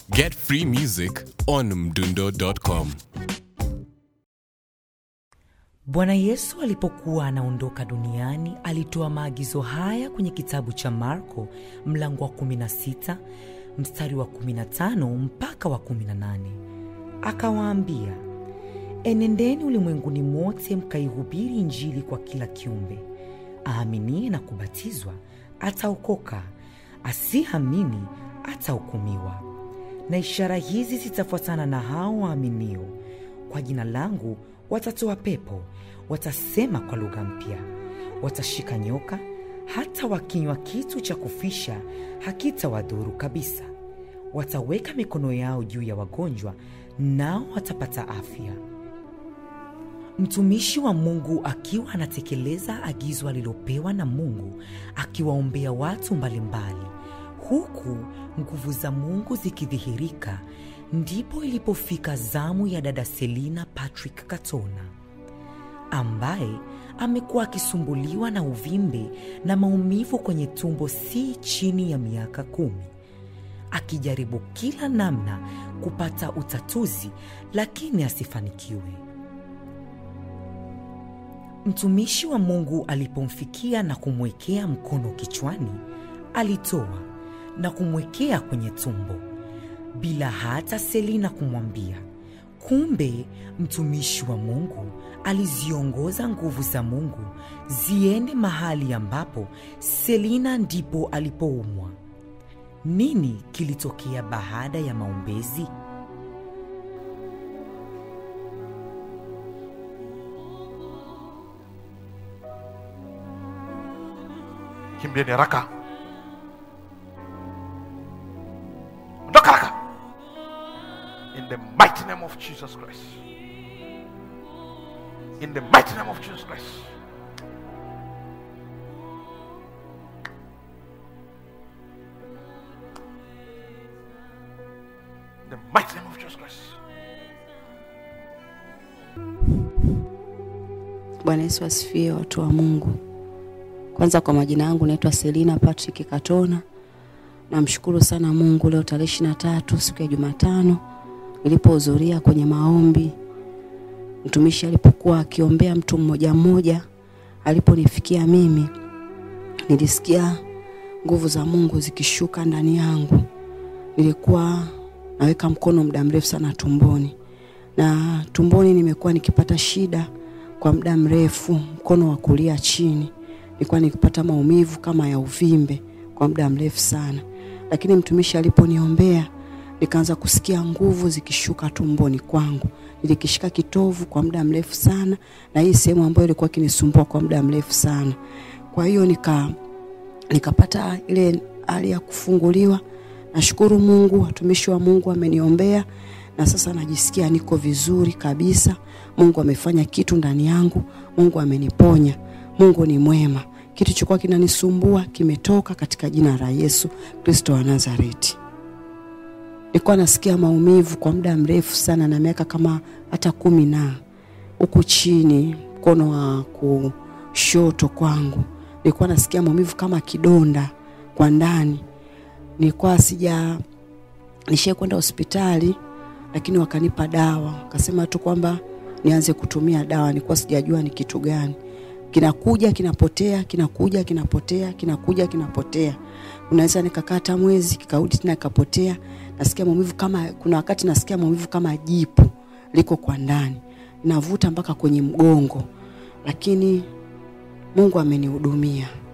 Get free music on mdundo.com. Bwana Yesu alipokuwa anaondoka duniani alitoa maagizo haya kwenye kitabu cha Marko mlango wa 16 mstari wa 15 mpaka wa 18. Akawaambia, enendeni ulimwenguni mote mkaihubiri Injili kwa kila kiumbe. Aaminie na kubatizwa ataokoka, asiamini atahukumiwa. Na ishara hizi zitafuatana na hao waaminio: kwa jina langu watatoa pepo, watasema kwa lugha mpya, watashika nyoka, hata wakinywa kitu cha kufisha hakitawadhuru kabisa. Wataweka mikono yao juu ya wagonjwa, nao watapata afya. Mtumishi wa Mungu akiwa anatekeleza agizo alilopewa na Mungu, akiwaombea watu mbalimbali, huku nguvu za Mungu zikidhihirika, ndipo ilipofika zamu ya dada Selina Patrick Katona ambaye amekuwa akisumbuliwa na uvimbe na maumivu kwenye tumbo si chini ya miaka kumi, akijaribu kila namna kupata utatuzi, lakini asifanikiwe. Mtumishi wa Mungu alipomfikia na kumwekea mkono kichwani, alitoa na kumwekea kwenye tumbo bila hata Selina kumwambia. Kumbe mtumishi wa Mungu aliziongoza nguvu za Mungu ziende mahali ambapo Selina ndipo alipoumwa. Nini kilitokea baada ya maombezi? kimbieni haraka ondoka haraka in the mighty name of jesus christ in the mighty name of jesus christ in the mighty name of jesus christ Bwana Yesu asifiwe, watu wa Mungu. Kwanza kwa majina yangu naitwa Selina Patrick Katona. Namshukuru sana Mungu leo tarehe ishirini na tatu siku ya Jumatano nilipohudhuria kwenye maombi, mtumishi alipokuwa akiombea mtu mmoja mmoja, aliponifikia mimi nilisikia nguvu za Mungu zikishuka ndani yangu. Nilikuwa naweka mkono muda mrefu sana tumboni, na tumboni nimekuwa nikipata shida kwa muda mrefu, mkono wa kulia chini nilikuwa nikipata maumivu kama ya uvimbe kwa muda mrefu sana, lakini mtumishi aliponiombea nikaanza kusikia nguvu zikishuka tumboni kwangu. Nilikishika kitovu kwa muda mrefu sana, na hii sehemu ambayo ilikuwa kinisumbua kwa muda mrefu sana. Kwa hiyo nika nikapata ile hali ya kufunguliwa. Nashukuru Mungu, watumishi wa Mungu wameniombea na sasa najisikia niko vizuri kabisa. Mungu amefanya kitu ndani yangu, Mungu ameniponya. Mungu ni mwema. Kitu chokuwa kinanisumbua kimetoka katika jina la Yesu Kristo wa Nazareti. Nilikuwa nasikia maumivu kwa muda mrefu sana, na miaka kama hata kumi na huku chini, mkono wa kushoto kwangu nilikuwa nasikia maumivu kama kidonda kwa ndani. Nilikuwa sija nishie kwenda hospitali, lakini wakanipa dawa, wakasema tu kwamba nianze kutumia dawa. Nilikuwa sijajua ni kitu gani kinakuja kinapotea, kinakuja kinapotea, kinakuja kinapotea. Unaweza nikakaa hata mwezi kikarudi tena kikapotea. Nasikia maumivu kama, kuna wakati nasikia maumivu kama jipu liko kwa ndani, navuta mpaka kwenye mgongo, lakini Mungu amenihudumia.